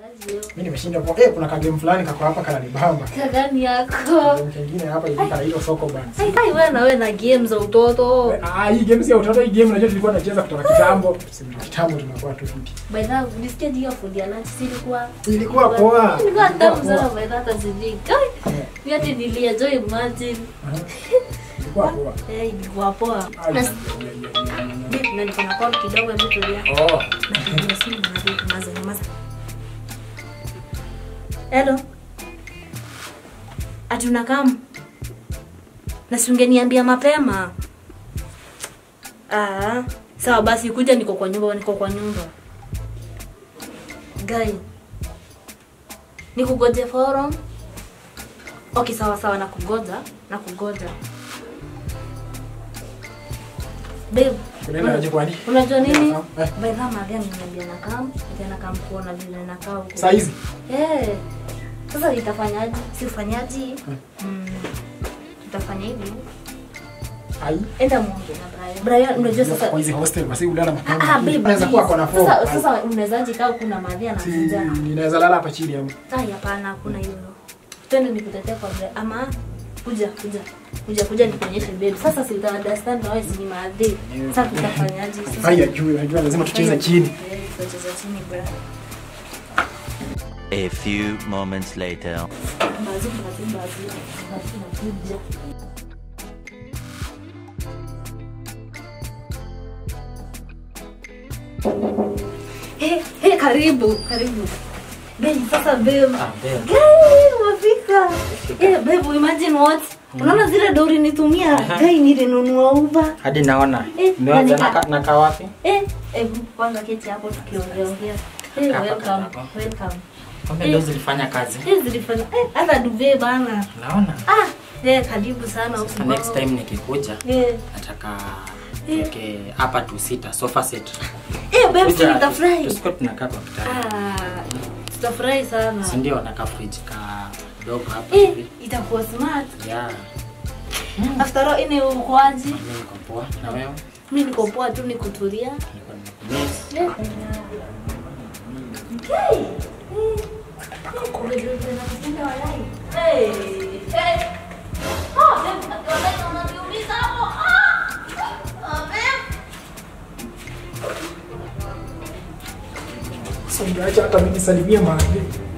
Mimi nimeshinda kwa eh, kuna kagame fulani kako hapa kananibamba. Kagani yako. Kagame kingine hapa hivi kanaitwa Soko Band. Hai hai wewe na wewe na game za utoto. Ah, hii game si ya utoto, hii game unajua tulikuwa tunacheza kutoka kitambo. Sisi kitambo tunakuwa tu fiti. By the way, nisikia hiyo fundi ya lunch si ilikuwa Ilikuwa poa. Ilikuwa tamu Ilikuwa sana poa. by the way, hata sijui. Kai. Eh, Mimi hata nilienjoy imagine. aha. Ilikuwa poa. Eh, ilikuwa poa. Ai, Na ya, ya, ya, ya, ya. na niko na call kidogo hebu tulia. Oh. Napigia simu na vitu maza maza. Hello. Ati unakam? Na si ungeniambia mapema. Ah, sawa basi kuja niko kwa nyumba, niko kwa nyumba. Guy. Nikugoje forum? Okay, sawa sawa nakugoja, nakugoja. Babe, Kunaenda aje kwani? Unajua nini? Eh. By the way, Maria ameniambia nakam, tena kam kuona vile nakaa huko. Saa hizi? Eh. Sasa itafanyaje? Si ufanyaji? Mm. Tutafanya hivi. Ai. Enda muongee na Brian. Brian unajua sasa Kwa hizi hostel basi ulala mapema. Ah, babe. Anaweza kuwa kona please. form. Sasa sasa unawezaje kaa kuna Maria Si anakuja? ninaweza lala hapa chini hapo. Ai hapana hakuna hiyo. Twende nikutetee kwa Brian. Ama kuja kuja. Kuja kuja nikuonyeshe babe. Sasa si uta understand na wewe si ni maadhi. Sasa tutafanyaje? Sasa Haya juu, unajua lazima tucheze chini. Eh, tutacheza chini Brian. A few moments later. Bazu bazu bazu. Bazu nakuja. Hey, hey, karibu karibu Babe, sasa babe Guy, umefika Eh, babe, imagine what unaona zile dori nitumia gai nilinunua uba hadi naona Eh, niwaza nani- naka, naka wapi eh, eh, kwanza keti hapo tukiongeongea Eh, Hapa, welcome hapa. welcome kumbe Eh. ndo zilifanya kazi Eh, zilifanya eh, hata duve bana naona ah eh, karibu sana huku Sasa next kwako. time nikikuja eh, nataka tuweke hapa tu sita sofa set eh, babe, Kuja, tutafurahi tusikuwe tunakaa kwa kitanda ah tutafurahi sana si ndio na ka fridge ka dogo hapa eh, hivi itakuwa smart yeah after all ine ukoaji mimi niko poa na wewe mi niko poa tu nikutulia niko nimekumiss Okay. Eh, eh, umejua vile nakupenda walai. Eh, eh. Ah, babe, walai unaniumiza hapo. Ah! Ah, babe. Sasa ungeacha hata mimi nisalimie mahali.